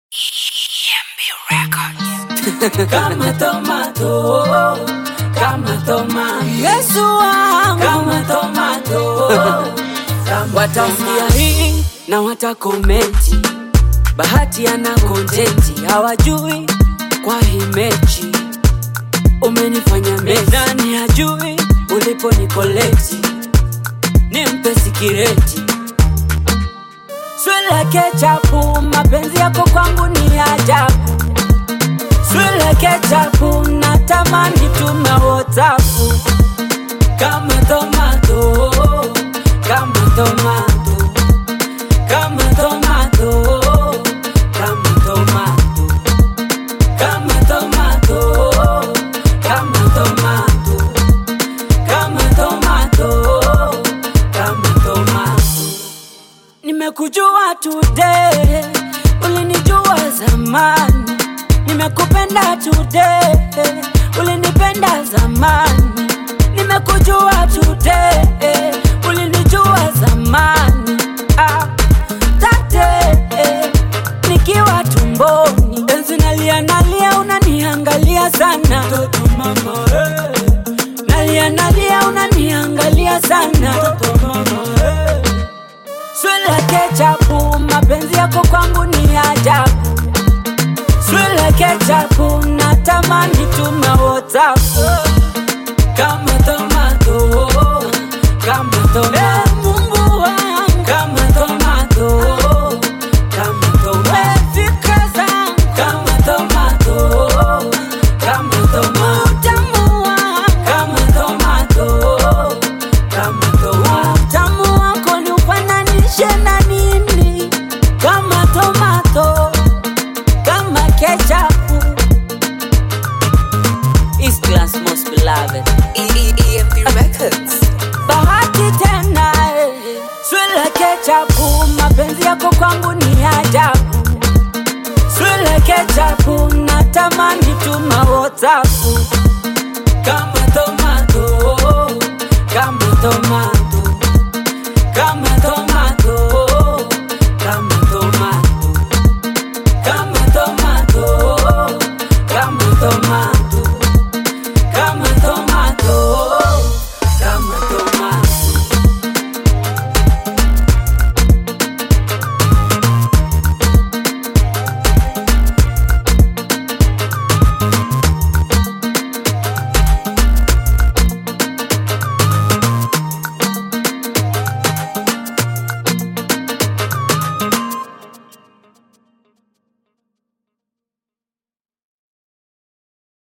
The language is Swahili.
kama tomato, kama tomato, Yesu wangu kama tomato, kama watasikia hii na watakomenti, bahati ana kontenti, hawajui kwa hii mechi umenifanya mechi. Nani hajui ulipo nikoleti, nimpe sikireti swile kechapu, mapenzi yako kwangu ni ajabu. Swile kechapu, natamani tuna whatsapu kama tomato, kama tomato, kama tomato, kama tomato, kama tomato, kama tomato, kama tomato, kama tomato. Nimekujua today, ulinijua zamani. Nimekupenda today, ulinipenda zamani. Nimekujua today, ulinijua zamani. Ah, tate, nikiwa tumboni, enzi nalia nalia, unaniangalia sana Toto mama, eh, nalia nalia, unaniangalia sana toto mama, eh. Swile kechapu, mapenzi yako kwangu ni ajabu. Swile kechapu, natamani tuma WhatsApp. Kama tomato, kama tomato, Eh, Mungu wangu, kama tomato, kama tomato, eh, fikra zangu, kama tomato, kama tomato, utamu wangu, kama tomato, kama tomato. utamu wako ni ufananishe na nini? Kama tomato, kama kechapu. East class most beloved. EMP Records. bahati tena eh. Swile kechapu, mapenzi yako kwangu ni ajabu. Swile kechapu, natamani tuma WhatsApp. Kama tomato, kama tomato,